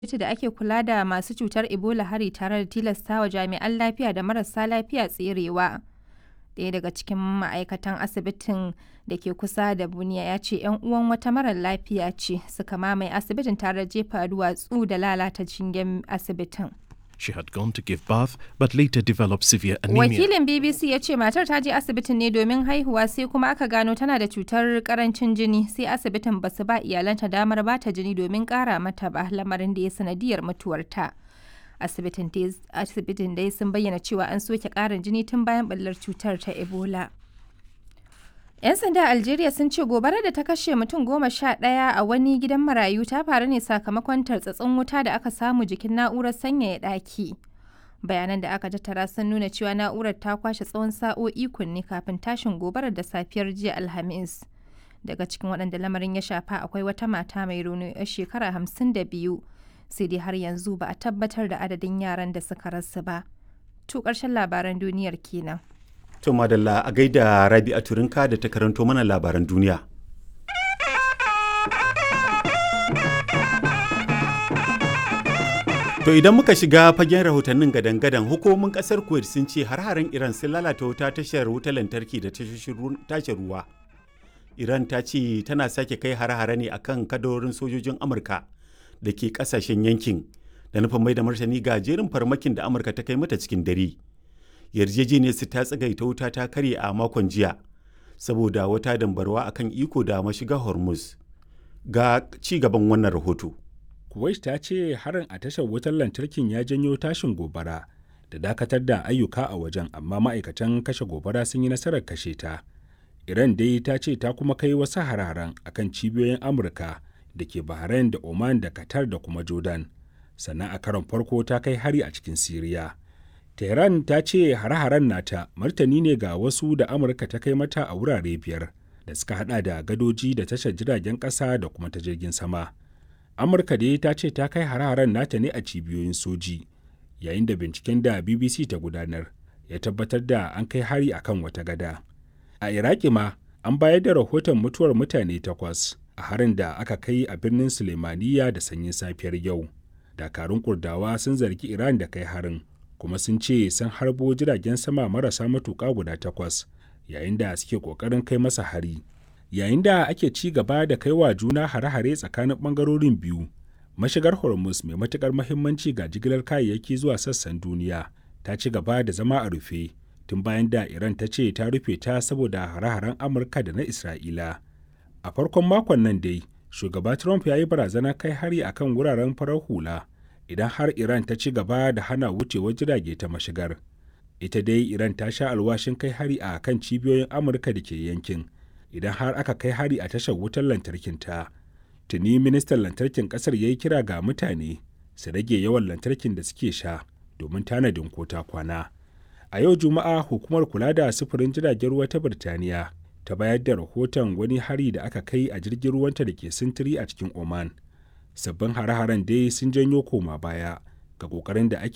asibiti da ake kula da masu cutar Ebola hari tare da tilastawa jami'an lafiya da marasa lafiya tserewa. Ɗaya daga cikin ma'aikatan asibitin da ke kusa da Bunia ya ce 'yan uwan wata marar lafiya ce suka mamaye asibitin tare da jefa duwatsu da lalata shingen asibitin. She had gone to give birth but later developed severe anemia. Wakilin BBC ya ce matar ta je asibitin ne domin haihuwa sai kuma aka gano tana da cutar karancin jini sai asibitin ba su ba iyalanta damar ba ta jini domin kara mata ba lamarin da ya sanadiyar mutuwarta. Asibitin dai sun bayyana cewa an soke karin jini tun bayan ɓallar cutar ta Ebola. 'Yan sanda Algeria sun ce gobarar da ta kashe mutum goma sha ɗaya a wani gidan marayu ta faru ne sakamakon tartsatsin wuta da aka samu jikin na'urar sanyaya ɗaki. Bayanan da aka tattara sun nuna cewa na'urar ta kwashe tsawon sa'o'i kunne kafin tashin gobarar da safiyar jiya Alhamis. Daga cikin waɗanda lamarin ya shafa akwai wata mata mai rauni 'yar shekara hamsin da biyu. Sai dai har yanzu ba a tabbatar da adadin yaran da suka rasu ba. To ƙarshen labaran duniyar kenan. To madalla a gaida Rabi a Turinka da ta karanto mana labaran duniya. To idan muka shiga fagen rahotannin gadan-gadan hukumomin kasar Kuwait sun ce har-haren Iran sun lalata wuta tashar wutar lantarki da tashar ruwa. Iran ta ce tana sake kai har-hare ne akan kadarorin sojojin Amurka da ke kasashen yankin da nufin mai da martani ga jerin farmakin da Amurka ta kai mata cikin dare. yarjejeniyar su ta tsagaita wuta ta karye a makon jiya saboda wata dambarwa akan iko da mashiga hormuz ga ci gaban wannan rahoto kuwait ta ce harin a tashar wutar lantarkin ya janyo tashin gobara da dakatar da ayyuka a wajen amma ma'aikatan kashe gobara sun yi nasarar kashe ta iran dai ta ce ta kuma kai wasu hararen akan cibiyoyin amurka da ke bahrain da oman da qatar da kuma jordan sannan a karon farko ta kai hari a cikin siriya Tehran ta ce hare-haren nata martani ne ga wasu da Amurka ta kai mata a wurare biyar da suka hada da gadoji da tashar jiragen ƙasa da kuma ta jirgin sama. Amurka dai ta ce ta kai hare-haren nata ne a cibiyoyin soji, yayin da binciken da BBC ta gudanar ya tabbatar da an kai hari akan wata gada. A Iraki ma an bayar da rahoton mutuwar mutane takwas a harin da aka kai a birnin Sulemaniya da sanyin safiyar yau. Dakarun Kurdawa sun zargi Iran da kai harin. kuma sun ce sun harbo jiragen sama marasa matuƙa guda takwas yayin da suke ƙoƙarin kai masa hari yayin da ake ci gaba da kai wa juna hare-hare tsakanin ɓangarorin biyu mashigar hormuz mai matuƙar mahimmanci ga jigilar kayayyaki zuwa sassan duniya ta ci gaba da zama a rufe tun bayan da iran ta ce ta rufe ta saboda hare-haren amurka da na isra'ila a farkon makon nan dai shugaba trump ya yi barazana kai hari akan wuraren farar hula idan har Iran ta ci gaba da hana wucewar jirage ta mashigar. Ita dai Iran ta sha alwashin kai hari a kan cibiyoyin Amurka da ke yankin, idan har aka kai hari a tashar wutar lantarkin ta. Tuni ministan lantarkin kasar ya yi kira ga mutane su rage yawan lantarkin da suke sha domin tanadin kota kwana. A yau Juma'a hukumar kula da sufurin jiragen ruwa ta Birtaniya ta bayar da rahoton wani hari da aka kai a jirgin ruwanta da ke sintiri a cikin Oman. sabbin hare-haren dai sun janyo koma baya ga kokarin da ake